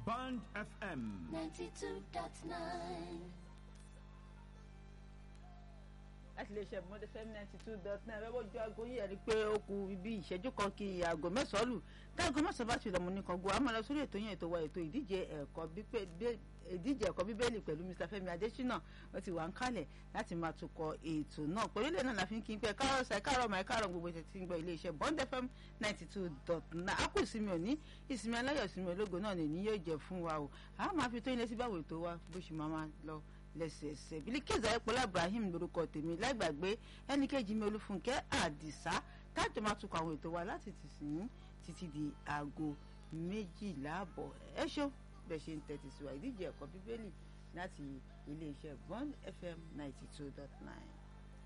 Band FM. 92.9. láti lè ṣe mọ́tò fm ninety two dot nine ẹ bójú aago yìí ẹ rí i pé ó ku ibi ìṣẹ́jú kan kí aago mẹ́sàn-án lù táago mẹ́sàn-án bá ti lọ́mọ nìkan gbọ́ àmọ́ lọ sórí ètò yẹn ètò wa ètò ìdíje ẹ̀kọ́ bíbé ìdíje ẹ̀kọ́ bíbélì pẹ̀lú Mr Fẹ́mi Adésínà ó ti wà ń kalẹ̀ láti máa tukọ̀ ètò náà pẹ̀lú ilé náà la fi ń kí n pẹ́ káàrọ̀ ṣe káàrọ̀ máa káàrọ̀ gbogbo ìṣẹ̀ tí ń gbọ́ iléeṣẹ́ Bond FM ninety two dot nine a kù ìsinmi òní ìsinmi aláyọ̀ ìsinmi ológo náà nìyí yóò jẹ́ fún wa o a máa fi tó ilé sí báwo ètò wa bó ṣe máa máa lọ lẹ́sẹẹsẹ Bilkisu Ayọ̀pọ̀lá Ibrahim lórúkọ tèmi láìgbàgbé ẹnìkejì mi Olúfúnkẹ́ Àdìsá tájọ máa tukọ̀ àwọn ètò wa láti tìsín títí di aago méjìlá àbọ̀ ẹ ṣó bẹ́ẹ̀ ṣe ń tẹ́tí sí wa ìdíje ẹ̀kọ́ bíbélì láti iléeṣẹ́ Bond FM ninety two dot nine.